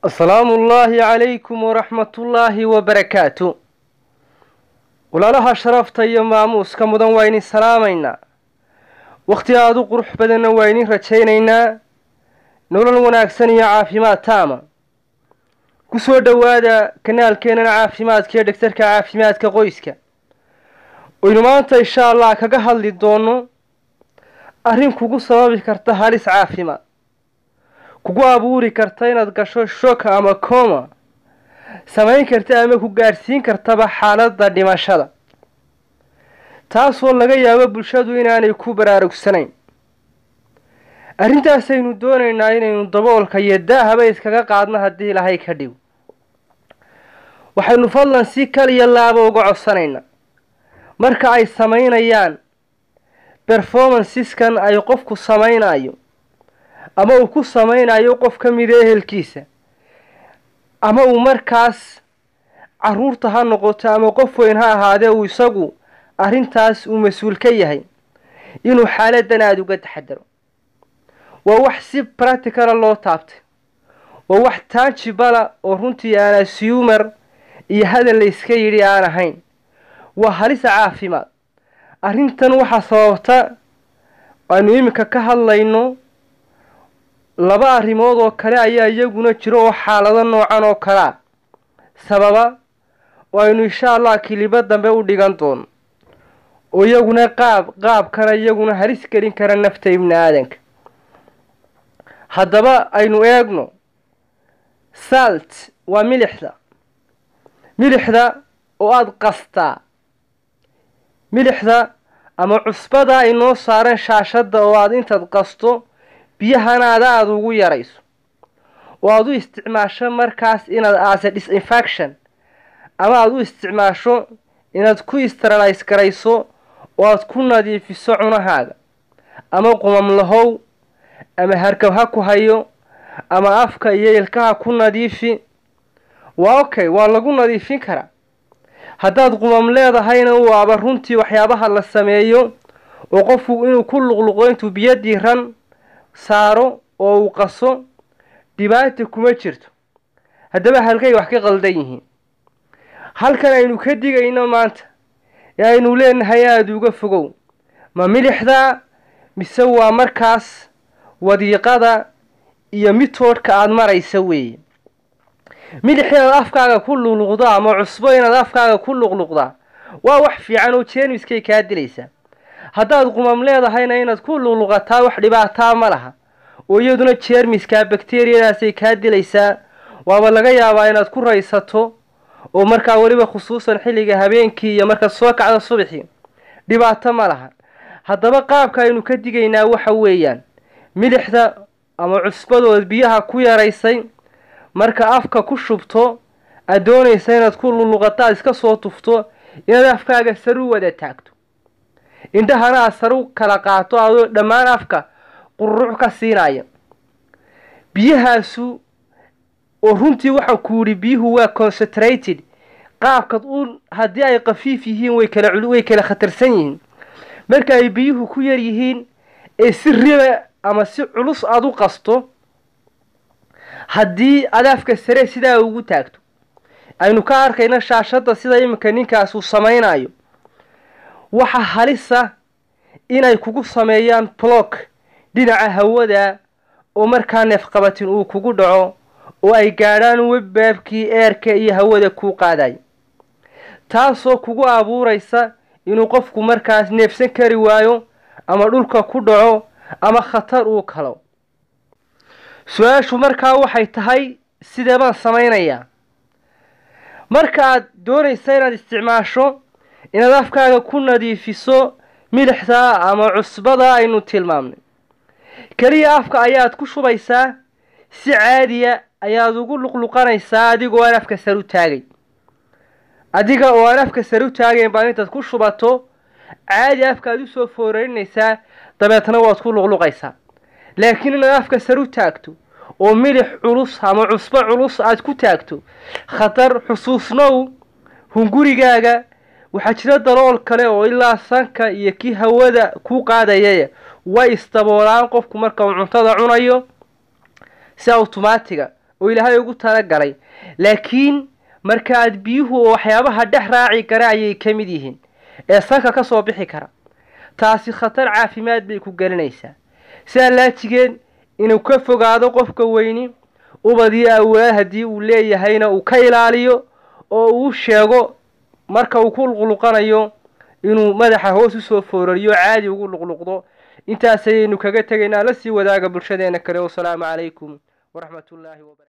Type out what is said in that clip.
asalaamu ullaahi calaykum waraxmatullaahi wabarakaatu walaalaha sharafta iyo maamuuska mudan waa idin salaamaynaa wakhti aada u qurux badanna waa idin rajaynaynaa nolol wanaagsan iyo caafimaad taama ku soo dhowaada kanaalkeenana caafimaadka iyo dhegtarka caafimaadka qoyska oynu maanta insha allah kaga hadli doono arrin kugu sababi karta halis caafimaad kugu abuuri karta inaad gasho shoka ama coma samayn karta ama ku gaadhsiin kartaba xaaladda dhimashada taasoo laga yaabo bulshadu inaanay ku baraarugsanayn arrintaasaynu doonaynaa inaynu daboolka iyo daahaba iskaga qaadno haddii ilaahay ka dhigo waxaynu fadlan si kaliya laaba uga codsanaynaa marka ay samaynayaan performanceskan ay qofku samaynayo ama uu ku samaynayo qof ka mida ehelkiisa ama uu markaas caruurta ha noqoto ama qof weyn ha ahaadee uu isagu arrintaas uu mas-uul ka yahay inuu xaaladan aada uga taxadaro waa wax si practicala loo taabtay waa wax taajibala oo runtii aan assumer iyo hadal la iska yidhi aan ahayn waa halisa caafimaad arrintan waxaa sababta aynu iminka ka hadlayno laba arrimood oo kale ayaa iyaguna jiro oo xaalado noocan oo kalea sababa oo aynu insha allah kilibo dambe u dhigan doono oo iyaguna qaab qaabkana iyaguna halis gelin kara nafta ibni aadanka haddaba aynu eegno salt waa milixda milixda oo aada qastaa milixda ama cusbada ay noo saareen shaashadda oo aada intaad qasto biyahanaada aada ugu yarayso oo aada u isticmaasho markaas inaad aase disinfection ama aada u isticmaasho inaad ku steralise garayso oo aada ku nadiifiso cunahaaga ama qumamlahow ama harkab ha ku hayo ama afka iyo ilkaha ku nadiifi waa okay waa lagu nadiifin karaa haddaad qumam leedahayna waaba runtii waxyaabaha la sameeyo oo qofku inuu ku luqluqo intuu biyo diiran saaro oo uu qaso dhibaata kuma jirto haddaba halkay wax ka qaldan yihiin halkan aynu ka digayno maanta ee aynu leenahay aada uga fogow ma milixda mise waa markaas wadiiqada iyo mitoodhka aada maraysa weeye milix inaad afkaaga ku luqluqdaa ama cusbo inaad afkaaga ku luqluqdaa waa wax fiican oo jeermiskay kaa dilaysaa haddaad qumam leedahayna inaad ku luqluqataa wax dhibaataa ma laha oo iyaduna jeermiska bakteriyadaasay kaa dilaysaa waaba laga yaabaa inaad ku raysato oo markaa weliba khusuusan xilliga habeenkii iyo markaad soo kacdo subaxii dhibaato ma laha haddaba qaabka aynu ka digaynaa waxa weeyaan milixda ama cusbadood biyaha ku yaraysay marka afka ku shubto aad doonaysa inaad ku luluqato aad iska soo tufto inaad afkaaga saru wada taagto indhahana aad saru kala qaato adoo dhammaan afka qururuc ka siinaya biyahaasu oo runtii waxaan ku yidhi biyuhu waa concentrated qaabkad u haddii ay khafiif yihiin way kala way kala khatarsan yihiin marka ay biyuhu ku yar yihiin ee si riba ama si culus aada u qasto haddii adaafka sare sidaa ugu taagto aynu ka arkayno shaashadda sida iminka ninkaas uu samaynayo waxa halisa inay kugu sameeyaan block dhinaca hawada oo markaa neefqabatin uu kugu dhaco oo ay gaadhaan webbaabkii eerka iyo hawada kuu qaadayo taasoo kugu abuuraysa inuu qofku markaas neefsan kari waayo ama dhulka ku dhaco ama khatar uu kalo su-aashu markaa waxay tahay sidee baan samaynayaa marka aad doonaysa inaad isticmaasho inaad afkaaga ku nadiifiso milixda ama cusbada aynu tilmaamnay keliya afka ayaad ku shubaysaa si caadiya ayaad ugu luqluqanaysaa adigoo aan afka sar u taagay adiga oo aan afka sar u taagayn baa intaad ku shubato caadi afkaad usoo foorarinaysaa dabeetna waad ku luqluqaysaa laakiin inaad afka sar u taagto oo milix culus ama cusbo culus aad ku taagto khatar xusuusnow hungurigaaga waxaa jira dalool kale oo ilaa sanka iyo kii hawada ku qaadayaya way isdaboolaan qofku marka uu cuntada cunayo si awtomaatiga oo ilaahay ugu talagalay laakiin markaaad biyuhu oo waxyaabaha dhex raaci kara ayay ka mid yihiin ee sanka ka soo bixi kara taasi khatar caafimaad bay ku gelinaysaa sidaa laajigeen inuu ka fogaado qofka weyni ubadii awlaad haddii uu leeyahayna uu ka ilaaliyo oo uu sheego marka uu ku luqluqanayo inuu madaxa hoos usoo foorariyo caadi ugu luqluqdo intaas ayaynu kaga tegaynaa la sii wadaaga bulshadeena kale wasalaamu calaykum waraxmat ullaahi wabara